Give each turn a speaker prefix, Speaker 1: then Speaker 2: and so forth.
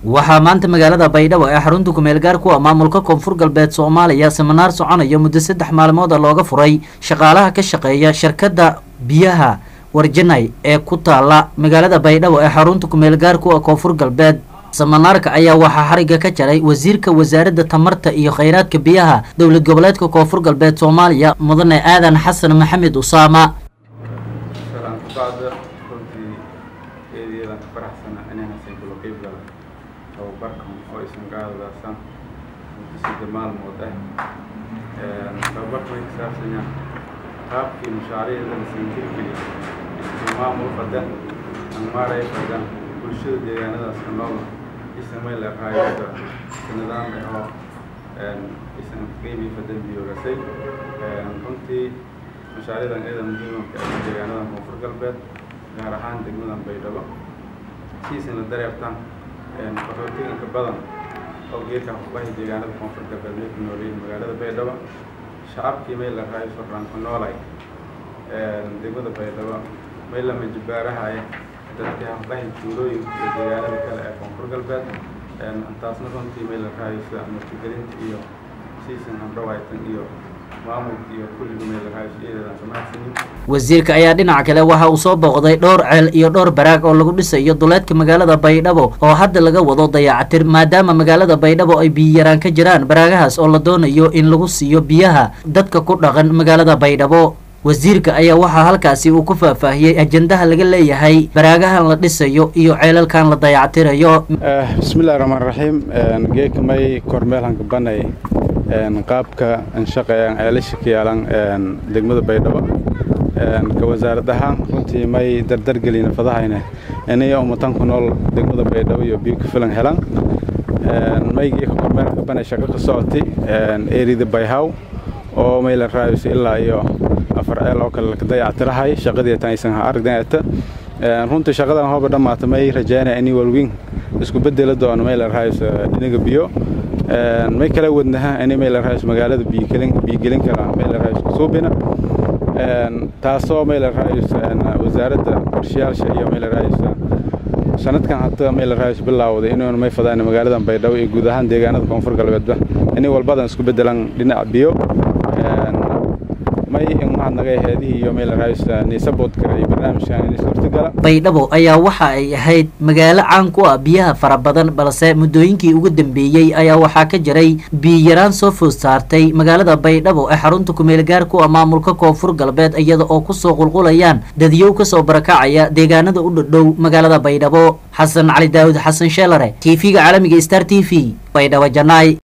Speaker 1: waxaa maanta magaalada baydhabo ee xarunta kumeel gaar ku ah maamulka koonfur galbeed soomaaliya seminaar soconaya muddo saddex maalmood looga furay shaqaalaha ka shaqeeya shirkadda biyaha warjanay ee ku taala magaalada baydhabo ee xarunta kumeel gaar ku ah koonfur galbeed seminaarka ayaa waxaa xariga ka jaray wasiirka wasaaradda tamarta iyo kheyraadka biyaha dowlad goboleedka koonfur galbeed soomaaliya mudane aadan xasan maxamed usaama
Speaker 2: eedeedaan ka faraxsana inaan haysan kula qeyb gala tababarkan oo aysan ka hadlaasaan muddo sadde maalmood ah tababarkan way kasaabsanyaan qaabkii mashaariicda la sanjirgeli iyo maamul qadan anmaaray qadan bulshada deegaanadaas ka nool isamay leqaayada nidaam oo isan qeybii fadan biyoogasay runtii mashaariicdan eeda muhiimka ah deegaanada koonfur galbeed gaar ahaan degmadan baydhabo siisan la dareertaan qaxootiganka badan oo geedka xubahi deegaanada koonfur galbeed may ku nooleyihin magaalada baydhabo shacabkii may la raayo sorraan ku noolay degmada baydhabo may la majibaarahaya dadkii xubahi tuulooyinka iyo deegaanada kale ee koonfur galbeed taasna runtii may la raayo sida martigelinta iyo siisan handhawaytan iyo
Speaker 1: wasiirka ayaa dhinaca kale waxa uu soo booqday dhowr ceel iyo dhowr baraag oo lagu dhisayo duleedka magaalada baydhabo oo hadda laga wado dayacatir maadaama magaalada baydhabo ay biyiyaraan ka jiraan baraagahaas oo la doonayo in lagu siiyo biyaha dadka ku dhaqan magaalada baydhabo wasiirka ayaa waxaa halkaasi uu ku faahfaahiyey ajendaha laga leeyahay baraagahan la dhisayo iyo ceelalkan la dayactirayo
Speaker 2: bismillahi raxmaan raxiim geeka may kormeelhanka banay qaabka shaqeeyaan ceelasha ka yaalan degmada baydhabo ka wasaarad ahaan runtii may dardargelina fadahayne inaya ummatan ku nool degmada baydhabo iyo biyo ka filan helan maygii ka kormeelka banay shaqo ka socotay erida bayhaw oo may la raayayso ilaa iyo afar ceel oo kale laka dayactirahay shaqadii tan aysan ha aragdanata runtii shaqadan hooba dhammaata may rajaynaya inay walwiin isku bedela doono may la raayayso dhinaga biyo may kala wadnaha inay may la raayayso magaalada biyogelin biyogelin kala may la raayayso suubina taasoo may la raayayso wasaaradda qorshayaasha iyo may la raayayso sanadkan hadda may la raayayso bilaawday inuuna may fadaan magaaladan baydhabo iyo guud ahaan deegaanada koonfur galbeedba inay walbadan isku bedelaan dhinaca biyo may mahadnagay heedihii iyo meel raaysa niisaboodka iyo barnaamijkan in suurtagala
Speaker 1: baydhabo ayaa waxa ay ahayd magaalo caan ku ah biyaha fara badan balse muddooyinkii ugu dambeeyey ayaa waxaa ka jiray biyiyaraan soo food saartay magaalada baydhabo ee xarunta kumeel gaar ku ah maamulka koonfur galbeed iyada oo kusoo qulqulayaan dadyow kasoo barakacaya deegaanada u dhadhow magaalada baydhabo xasan cali daawud xasan sheelare t v-ga caalamiga star t v baydhabo janaay